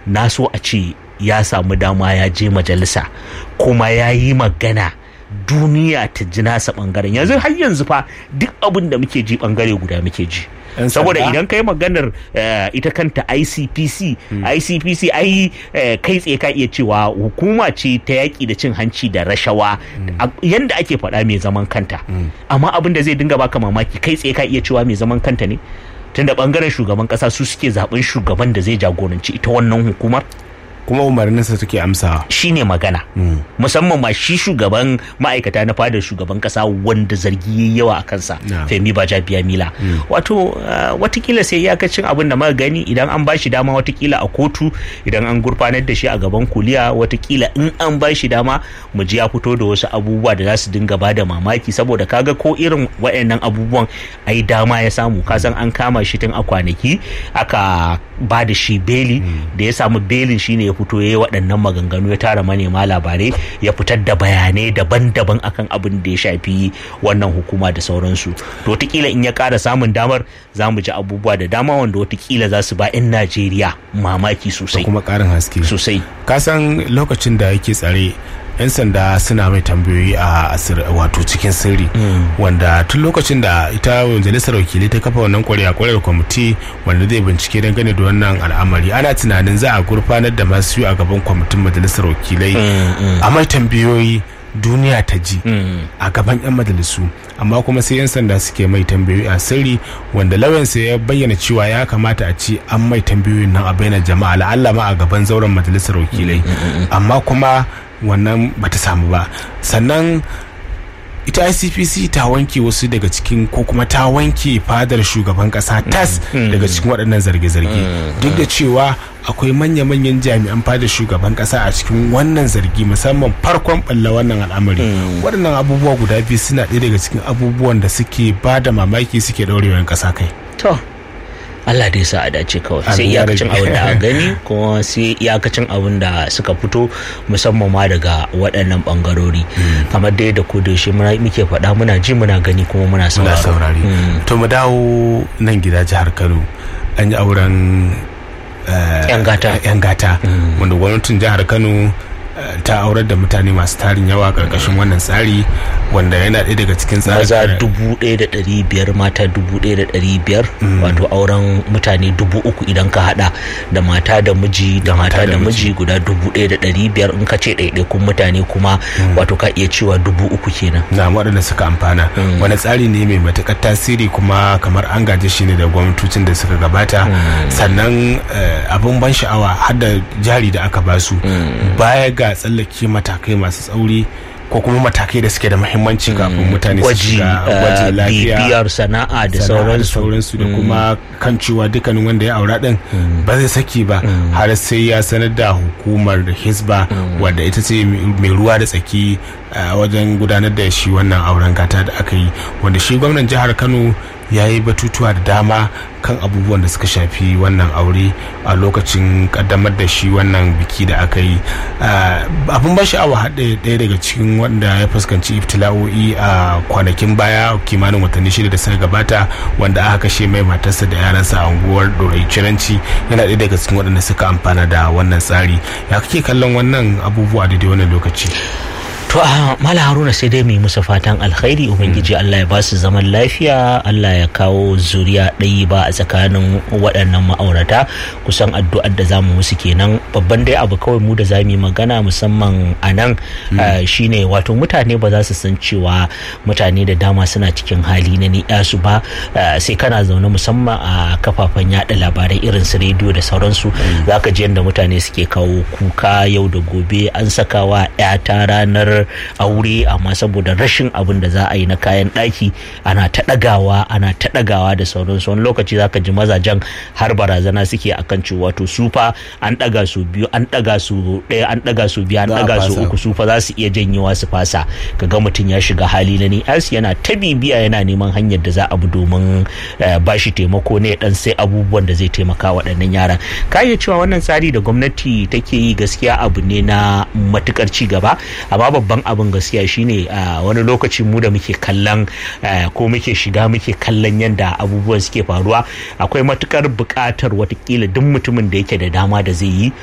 na so a ce ya samu dama ya je majalisa kuma ya yi magana duniya ta ji nasa bangaren yanzu har yanzu fa duk abin da muke ji bangare guda muke ji Yan saboda sanda? idan kai maganar eh, ita kanta ICPC ICPC ai eh, kai tsaye ka iya cewa hukuma ce ta yaƙi da cin hanci da rashawa A- yanda ake faɗa mai zaman kanta amma abin da zai dinga baka mamaki kai tsaye ka iya cewa mai zaman kanta ne tunda bangaren shugaban kasa su suke zaben shugaban da zai jagoranci ita wannan hukumar kuma umarninsa take amsawa shine magana musamman ma shi shugaban ma'aikata na fadar shugaban kasa wanda zargi yayi yawa a kansa Na. femi baja biya mila wato uh, watakila sai iyakacin abin da muka gani idan an bashi dama watakila a kotu idan an gurfanar da shi a gaban kuliya watakila in an bashi dama mu ji ya fito da wasu abubuwa da za su dinga bada mamaki saboda kaga ko irin waɗannan abubuwan ai dama ya samu kasan an kama shi tun a kwanaki aka ba da shi beli da ya samu belin shine ya fito ya yi waɗannan maganganu ya tara manema labarai ya fitar da bayanai daban-daban akan abin da ya shafi wannan hukuma da sauransu to watakila in ya ƙara samun damar za mu ji abubuwa da dama wanda watakila za su ba 'yan najeriya mamaki da sosai kuma karin haske sosai kasan lokacin da yake tsare yan sanda suna mai tambayoyi a asir wato cikin sirri wanda tun lokacin da ita majalisar wakilai ta kafa wannan kwarya kwarar kwamiti wanda zai bincike dangane da wannan al'amari ana tunanin za a gurfanar da masu yi a gaban kwamitin majalisar wakilai a mai tambayoyi duniya ta ji a gaban 'yan majalisu amma kuma sai 'yan sanda suke mai tambayoyi a sirri wanda lauyansa ya bayyana cewa ya kamata a ce an mai tambayoyin nan a bayyana jama'a la'alla ma a gaban zauren majalisar wakilai amma kuma wannan bata samu ba sannan ita icpc ta wanke wasu daga cikin ko kuma ta wanke fadar shugaban kasa tas daga cikin waɗannan zarge-zarge duk da cewa akwai manya-manyan jami'an fadar shugaban kasa a cikin wannan zargi musamman farkon balla wannan al'amari waɗannan abubuwa guda biyu suna ɗaya daga cikin abubuwan da suke ba da mamaki suke ɗaurewa ƙasa kai to Allah dai sa a dace kawai sai Amin ya iyakacin rabbi. abin da a gani kuma sai iyakacin abin da suka fito musamman ma daga waɗannan bangarori kamar dai da ko da yaushe muna muke faɗa muna ji muna gani kuma muna muna sauraro saurari to mu dawo nan gida jihar kano an yi auren eh, Yan gata. yan gata wanda gwamnatin jihar kano eh, ta aurar da mutane masu tarin yawa karkashin wannan tsari wanda yana ɗaya daga cikin maza tsarin dubu ɗaya da ɗari biyar mata dubu ɗaya da ɗari biyar wato auren mutane dubu uku idan ka haɗa da mata da miji da mata da miji guda dubu ɗaya da ɗari biyar in ka ce ɗaiɗaikun mutane kuma wato ka iya cewa dubu uku kenan na waɗanda suka amfana wani tsari ne mai matuƙar tasiri kuma kamar an gaje shi ne da gwamnatocin da suka gabata sannan eh, abin ban sha'awa har da jari da aka basu baya ga tsallake matakai masu tsauri ko kuma matakai da suke da muhimmanci kafin mutane su gwaji shiga gwaji eh, lafiya bibiyar sana'a da sana'a sauransu sauransu da kuma kan cewa dukkanin wanda ya aura din ba zai saki ba har sai ya sanar da hukumar hisba wadda ita ce mai ruwa da tsaki a wajen gudanar da shi wannan auren gata da aka yi wanda shi gwamnan jihar kano ya yi batutuwa da dama kan abubuwan da suka shafi wannan aure a lokacin kaddamar da shi wannan biki da aka yi Ah, abin ba sha'awa haɗe ɗaya daga cikin wanda ya fuskanci iftila'o'i a kwanakin baya kimanin watanni shida da suka gabata wanda aka kashe mai matarsa da yaransa a unguwar dorai ciranci yana ɗaya daga cikin waɗanda suka amfana da wannan tsari ya kake kallon wannan abubuwa daidai wannan lokaci To a Mala Haruna sai dai mu yi musu fatan alkhairi Ubangiji Allah ya ba su zaman lafiya Allah ya kawo zuriya ɗayi ba a tsakanin waɗannan ma'aurata kusan addu'ar da zamu musu kenan babban dai abu kawai mu da zamu yi magana musamman a nan ah, shine wato mutane ba za su san cewa mutane da dama suna cikin hali na ni'ya su ba ah, sai kana zaune musamman a kafafen yada labarai irin su rediyo da sauransu zaka ji yadda mutane suke kawo kuka yau da gobe an sakawa 'yata ranar aure amma saboda rashin abin da za a yi na kayan ɗaki ana ta ɗagawa ana ta ɗagawa da sauransu wani lokaci zaka ji mazajen har barazana suke akan cewa to su fa an ɗaga su biyu an ɗaga su ɗaya an ɗaga su biyu an Za a ɗaga su fasa. uku su fa za su iya janyewa su fasa kaga mutum ya shiga hali na ni'as yana ta bibiya yana neman hanyar da za a bi domin eh, bashi taimako ne dan sai abubuwan da zai taimaka waɗannan yaran ka iya cewa wannan tsari da gwamnati take yi gaskiya abu ne na matukar ci gaba amma babban abin gaskiya shine a wani lokaci mu da muke kallon eh, ko muke shiga muke kallon yadda abubuwan suke faruwa akwai matukar buƙatar watakila duk mutumin da yake da dama da zai yi